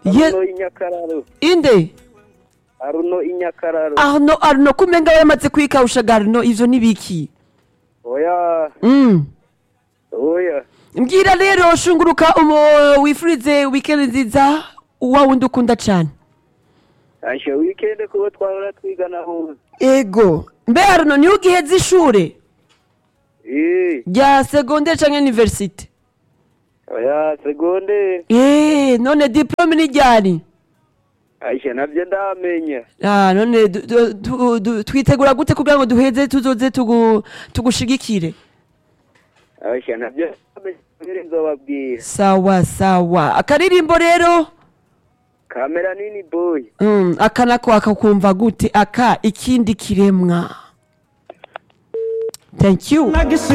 Ye- aruno inyakararo inde aruno inyakararo arno arno kumenga yaramaze kwikawusha garno ivyo nibiki oya mm. oya mbwira rero shunguruka umo wifurize weekend nziza uwa wundi ukunda cane ashe weekend kuba twahora twigana hose ego mbe arno niho ugiheza ishure eh rya secondaire canke universite oya segonde Eh, none diplome ni ryari ashe navyo ndamenya Ah, none du- du- du- du- twitegura gute kugira ngo duheze tuzoze tugu- tugushigikire ashe navyo ndamenya mbere nzobabwira sawa sawa akaririmbo rero kamera nini boy mm, aka nako akakumva gute aka ikindi kiremwa thank you Nagisi